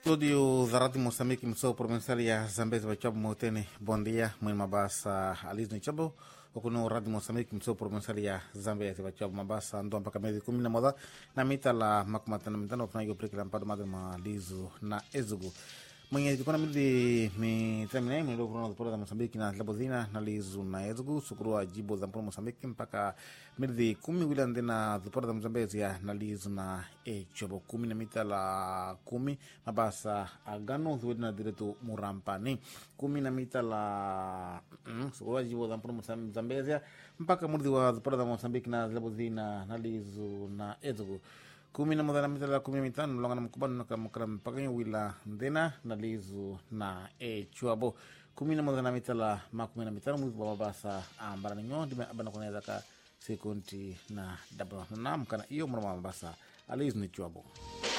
Estúdio da Rádio Moçambique, Missão Provincial ya Zambezi Bachabu Motene. Bom dia, mwini mabasa Aliz Nichabo. Okuno Rádio Moçambique, Missão Provincial ya Zambezi Bachabu mabasa ndo mpaka miezi kumi na moja na mita la makumatana mitano kunayo prikila mpado madre malizo na ezugu mwenye jikona mili mitamina mwendo kuna zipora za Mosambiki na labozina na lizu na ezugu sukurua jibo za mpora Mosambiki mpaka mili kumi wila ndena zipora za Mzambezi ya na lizu na echobo kumi na mita la kumi mabasa agano zuwedi na diretu murampani kumi na mita la mm, sukurua jibo za mpora Mzambezi ya mpaka mudhi wa zipora za Mosambiki na labozina na lizu na ezugu kumi na moja na mita la kumi na mitano mlonga na mkubano na kamakala mpaka wila ndena na lizu na e chuabo kumi na moja na mita la makumi na mitano mwizi wa mabasa ambara ninyo ndime abana kunaweza ka sekunti na dabra na mkana iyo mwana mabasa alizu ni chuabo